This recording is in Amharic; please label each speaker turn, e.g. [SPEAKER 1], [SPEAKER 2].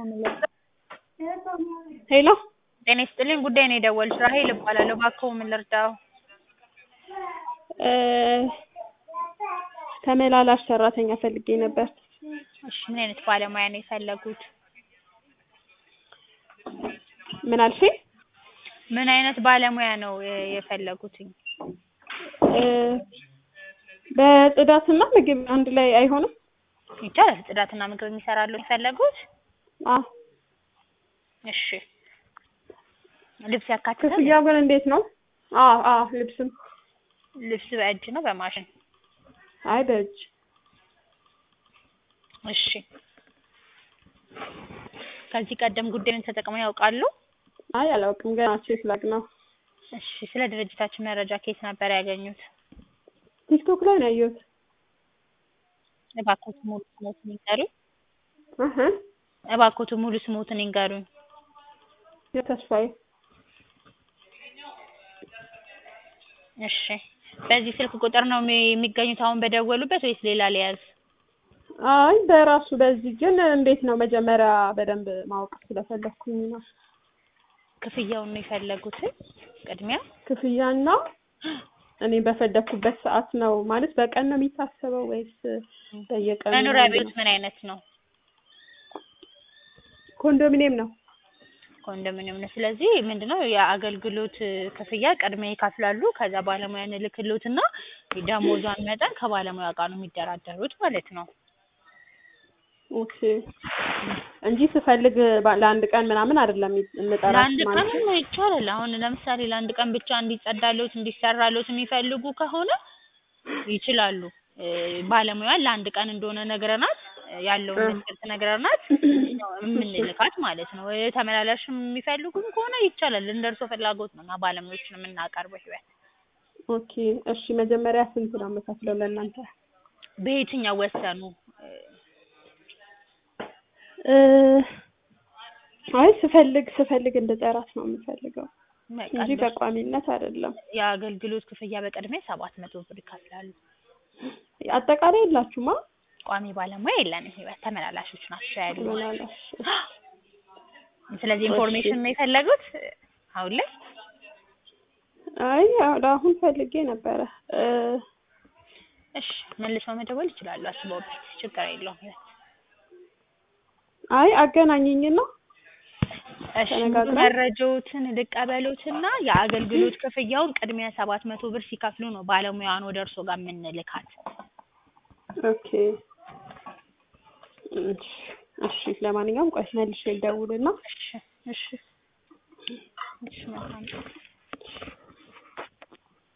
[SPEAKER 1] ሄሎ
[SPEAKER 2] ጤና ይስጥልኝ ጉዳይ ነው የደወሉት ራሔል እባላለሁ እባክዎ ምን ልርዳዎ?
[SPEAKER 1] ተመላላሽ ሰራተኛ ፈልጌ ነበር
[SPEAKER 2] እሺ ምን አይነት ባለሙያ ነው የፈለጉት?
[SPEAKER 1] ምን አልሽኝ?
[SPEAKER 2] ምን አይነት ባለሙያ ነው የፈለጉትኝ?
[SPEAKER 1] በጽዳትና ምግብ አንድ ላይ አይሆንም?
[SPEAKER 2] ይቻላል ጽዳትና ምግብ የሚሰራልዎ ነው የፈለጉት?
[SPEAKER 1] አዎ
[SPEAKER 2] እሺ ልብስ ያካትታል?
[SPEAKER 1] ክፍያው ግን እንዴት ነው? አዎ አዎ ልብስም
[SPEAKER 2] ልብስ በእጅ ነው በማሽን?
[SPEAKER 1] አይ በእጅ
[SPEAKER 2] እሺ ከዚህ ቀደም ጉዳዩን ተጠቅመው ያውቃሉ?
[SPEAKER 1] አይ አላውቅም ገና ቼክ ላድርግ ነው
[SPEAKER 2] እሺ ስለ ድርጅታችን መረጃ ከየት ነበር ያገኙት?
[SPEAKER 1] ቲክቶክ ላይ ነው ያየሁት
[SPEAKER 2] እባክዎት ሙሉ ስምዎትን ይንገሩኝ?
[SPEAKER 1] እህ
[SPEAKER 2] እባክዎት ሙሉ ስምዎትን ይንገሩኝ?
[SPEAKER 1] የተስፋዬ
[SPEAKER 2] እሺ በዚህ ስልክ ቁጥር ነው የሚገኙት አሁን በደወሉበት ወይስ ሌላ ልያዝ?
[SPEAKER 1] አይ በራሱ በዚህ ግን እንዴት ነው መጀመሪያ በደንብ ማወቅ ስለፈለኩኝ ነው
[SPEAKER 2] ክፍያውን ነው የፈለጉት ቅድሚያ?
[SPEAKER 1] ክፍያና እኔ በፈለኩበት ሰዓት ነው ማለት በቀን ነው የሚታሰበው ወይስ በየቀኑ
[SPEAKER 2] መኖሪያ ቤት ምን አይነት ነው?
[SPEAKER 1] ኮንዶሚኒየም ነው
[SPEAKER 2] ኮንዶሚኒየም ነው ስለዚህ ምንድነው የአገልግሎት ክፍያ ቅድሚያ ይከፍላሉ ከዛ ባለሙያ እንልክልዎትና የደሞዟን መጠን ከባለሙያ ጋር ነው የሚደራደሩት ማለት ነው
[SPEAKER 1] ኦኬ እንጂ ስፈልግ ለአንድ ቀን ምናምን አይደለም የምጠራሽ
[SPEAKER 2] ለአንድ
[SPEAKER 1] ማለት
[SPEAKER 2] ቀንም ይቻላል አሁን ለምሳሌ ለአንድ ቀን ብቻ እንዲጸዳልዎት እንዲሰራልዎት የሚፈልጉ ከሆነ ይችላሉ ባለሙያዋን ለአንድ ቀን እንደሆነ ነግረናት ያለውን መስፈርት ነግረናት ነው የምንልካት ማለት ነው ተመላላሽም የሚፈልጉም ከሆነ ይቻላል እንደ እርስዎ ፍላጎት ነው እኛ ባለሙያዎችን የምናቀርበው ህይወት
[SPEAKER 1] ኦኬ እሺ መጀመሪያ ስንት ነው የምከፍለው ለእናንተ?
[SPEAKER 2] በየትኛው ወሰኑ?
[SPEAKER 1] አይ ስፈልግ ስፈልግ እንድጠራት ነው የምፈልገው
[SPEAKER 2] በቃ
[SPEAKER 1] እንጂ
[SPEAKER 2] እንደሱ
[SPEAKER 1] በቋሚነት አይደለም
[SPEAKER 2] የአገልግሎት ክፍያ በቅድሚያ ሰባት መቶ ብር ይከፍላሉ
[SPEAKER 1] አጠቃላይ የላችሁማ?
[SPEAKER 2] ቋሚ ባለሙያ የለንም ህይወት ተመላላሾች ናቸው ያሉን
[SPEAKER 1] ተመላላሽ
[SPEAKER 2] ስለዚህ ኢንፎርሜሽን ነው የፈለጉት አሁን ላይ?
[SPEAKER 1] አይ አሁን ፈልጌ ነበረ
[SPEAKER 2] እሺ መልሰው መደወል ይችላሉ አስበውበት ችግር የለውም ህይወት
[SPEAKER 1] አይ አገናኝኝና
[SPEAKER 2] እሺ
[SPEAKER 1] ተነጋግረን
[SPEAKER 2] መረጃዎትን ልቀበሎትና የአገልግሎት ክፍያውን ቅድሚያ ሰባት መቶ ብር ሲከፍሉ ነው ባለሙያዋን ወደ እርስዎ ጋር የምንልካት
[SPEAKER 1] ኦኬ እሺ እሺ ለማንኛውም ቆይ መልሼ ልደውልና
[SPEAKER 2] እሺ እሺ እሺ መልካም